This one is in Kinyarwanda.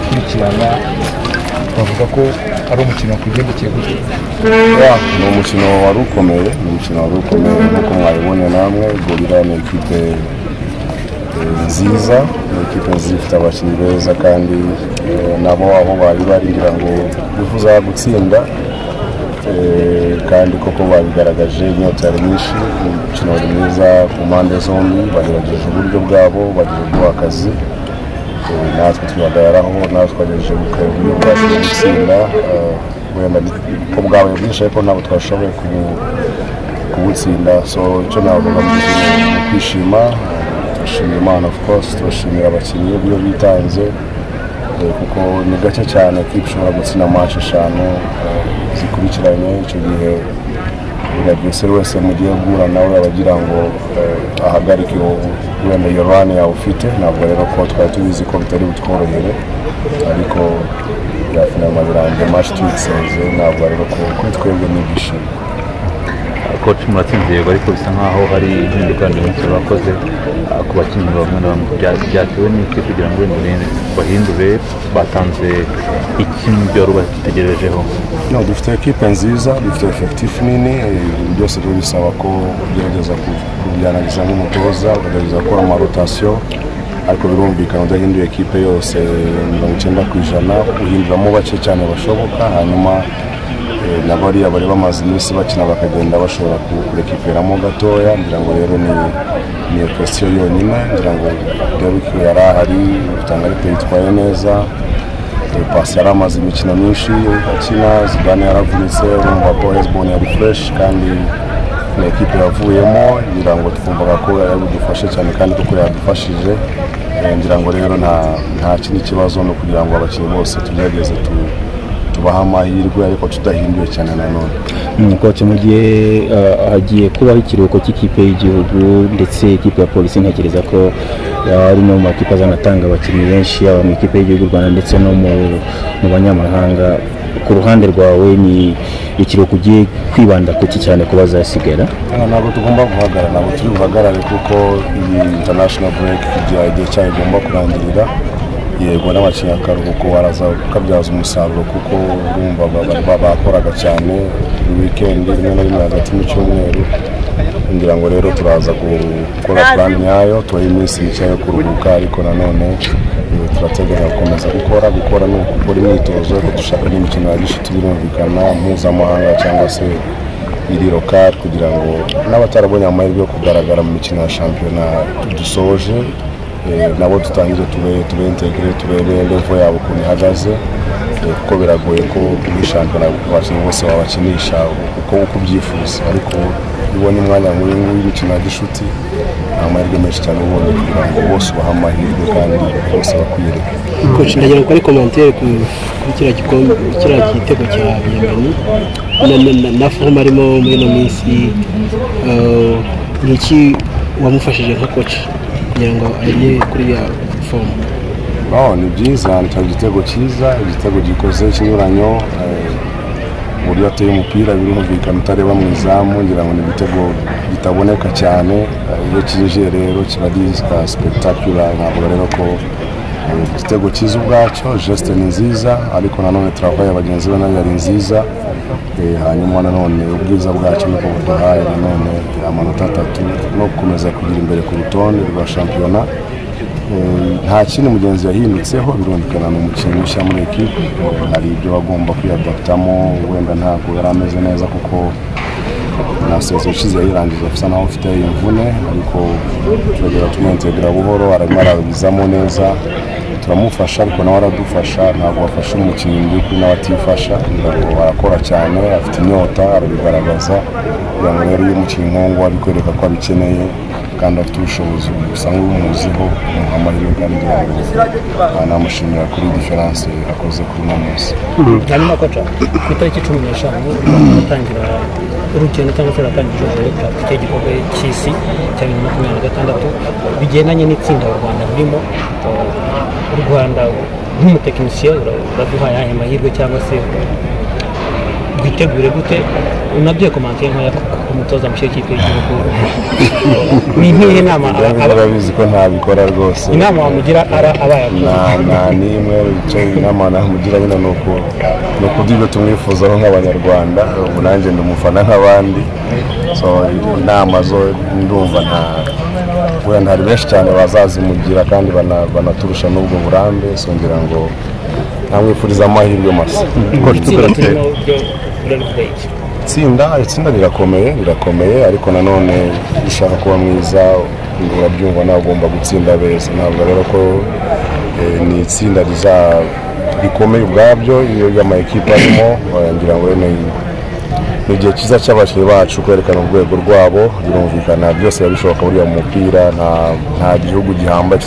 gukurikirana bavuga ko ari umukino wakugendekeye gutya ni umukino wari ukomeye ni umukino wari ukomeye nk'uko mwabibonye namwe gorira ni ikipe eh, nziza ni ikipe nziza ifite abakinnyi beza kandi eh, nabo aho bari baringira ngo bifuza gutsinda Eh, kandi koko babigaragaje inyota yari nyinshi ni umukino wari mwiza ku mpande zombi bagerageje uburyo bwabo bagiye guha akazi Eh, natwe tubagararaho natwe twagejeje ku kabuye bwacu bwo gutsinda Eh, wenda ko bwabaye bwinshi ariko ntabwo twashoboye kubu- kubutsinda so icyo navuga ni uku- kwishima Eh, turashimira imana of course turashimira abakinnyi uburyo bitanze Eh, kuko ni gake cyane kipe ishobora gutsinda match eshanu eh, zikurikiranye icyo gihe biragesera wese mugiye guhura nawe abagira ngo eh, ahagarike uwo- wenda iyo rani yawe ufite ntabwo rero ko twari tubizi ko bitari butworohere ariko bya finama birangiye mashi tuyitsinze ntabwo rero ko kuri twebwe ni ibyishimo koci muratsinze yego ariko bisa nkaho hari impinduka nyinshi bakoze ah, ku bakinnyi bamwe na bamwe Bya- byatewe n'iki kugira ngo bihindure- bahindure batanze iki mu byo wari ubitegerejeho no dufite ekipe nziza dufite efekitifu nini eh, ibi byose rero bisaba ko ugerageza ku- kubyanaliza nk'umutoza ugerageza gukora amarotasiyo ariko birumvikana udahinduye ekipe yose mirongo icyenda ku ijana uhinduramo bake cyane bashoboka hanyuma eh, na bariya bari bamaze iminsi bakina bakagenda bashobora ku- kurekiperamo gatoya ngira ngo rero ni ni iyo kwestiyo yonyine ngira ngo deruke yari ahari tangarite yitwaye neza pasi yari amaze imikino myinshi akina zidane yaravunitse urumva ko hezbon yari fureshi kandi ni ekipe yavuyemo ngira ngo twumvaga ko yari budufashe cyane kandi kuko yadufashije Eh, ngira ngo rero nta nta kindi kibazo ni ukugira ngo abakinnyi bose tugerageze tu- tubahe amahirwe ariko tudahinduye cyane nanone umukoci mu gihe ah, hagiye kubaho ikiruhuko cy'ikipe y'igihugu ndetse ikipe ya polisi ntekereza ko yaba ari no mu makipe azanatanga abakinnyi benshi yaba mu ikipe y'igihugu u rwanda ndetse no mu mu banyamahanga ku ruhande rwawe ni ikiruhuko ugiye kwibanda kuki cyane kuba azasigara Aha ntabwo tugomba guhagarara ntabwo turi buhagarare kuko iyi international break igira igihe cyayo igomba kurangirira yego n'abakinnyi akaruhuko baraza ukabyaza umusaruro kuko urumva baba- baba- bakoraga cyane buri wikendi rimwe na rimwe hagati mu cyumweru ngira ngo rero turaza gu- gukora plan yayo tubahe iminsi mike yo kuruhuka ariko nanone eh, turateganya gukomeza gukora gukora ni ugukora imyitozo ariko dushaka n'imikino ya gishuti birumvikana mpuzamahanga cyangwa se iri lokal kugira ngo n'abatarabonye amahirwe yo kugaragara mu mikino ya shampiyona dusoje eh, nabo dutangire tube tube integire turebe levo yabo ukuntu ihagaze eh, kuko biragoye ko muri shampiyona abakinnyi bose babakinisha uko uko ubyifuza ariko iyo ubonye umwanya nk'uyu nguyu w'imikino ya gishuti ni amahirwe menshi cyane ubonye kugira ngo bose ubahe amahirwe kandi bose bakwiyereke koci ndagira gukora komantere ku kuri kiriya gikombe kiriya gitego cya yemeni na- na- na- na fomu arimo muri ino minsi eh, ni iki wamufashije nka koci kugira ngo ajye kuri ya fomu no ni byiza nta igitego cyiza igitego gikoze ikinyuranyo eh, uburyo ateye umupira birumvikana utareba mu izamu ngira ngo ni igitego bitaboneka cyane eh, iyo kinjiye rero kiba ari sipetakira ntabwo rero ko eh, igitego cyiza ubwacyo jesite ni nziza ariko nanone travaye bagenzi be nayo yari nziza Eh, hanyuma nanone ubwiza bwacyo nuko buduhaye nanone amanota atatu no gukomeza kugira imbere ku rutonde rwa shampiyona Eh, nta kindi mugenzi yahindutseho birumvikana ni umukinnyi mushya muri ekipe hari ibyo bagomba kwiyadaptamo wenda ntabwo yari ameze neza kuko na sezo ishize yayirangije afisa naho afite imvune ariko turagera tumwentegra buhoro arimo arabizamo neza turamufasha ariko nawe aradufasha ntabwo afasha umukinnyi mu by'ukuri nawe atifasha ngira ngo arakora cyane afite inyota arabigaragaza kugira ngo rero iyo umukinnyi nk'uwo ari kwereka ko abikeneye kandi afite ubushobozi gusa nk'umuziho umuha amahirwe kandi ngira ngo aha namushimira kuri diferanse akoze kuri uno munsi hanyuma koca ku itariki cumi n'eshanu turatangira urugendo cyangwa se ruratangira urugendo cy'igikorwa cy'isi cya bibiri na makumyabiri na gatandatu bigendanye n'itsinda u rwanda rurimo Uh, u rwanda nk'umutekinisiye uraduhaye aya mahirwe cyangwa se rwitegure gute unabwiye komantere ntoya ku- ku mutoza mushya w'ikipe y'igihugu ni nk'iyi nama aba- David aba- arabizi ko ntabikora rwose inama wamugira ara abaye akora nta nta n'imwe icyo inama namugira nyine ni uku ni ukugira ibyo tumwifuzaho nk'abanyarwanda ubu nanjye ndi umufana nk'abandi so inama zo ndumva nta wenda hari benshi cyane bazazimugira kandi bana- banaturusha n'ubwo burambe so ngira ngo namwifuriza amahirwe masa itsinda turimo ryo riravuga iki itsinda itsinda rirakomeye rirakomeye ariko nanone ushaka kuba mwiza urabyumva nawe ugomba gutsinda beza ntabwo rero ko eh, ni itsinda riza rikomeye ubwabyo iyo ama ekipe arimo eh, ngira ngo rero ni ni igihe cyiza cy'abakinnyi bacu kwerekana urwego rwabo birumvikana byose biba bishoboka buriya mu mupira nta nta gihugu gihambaye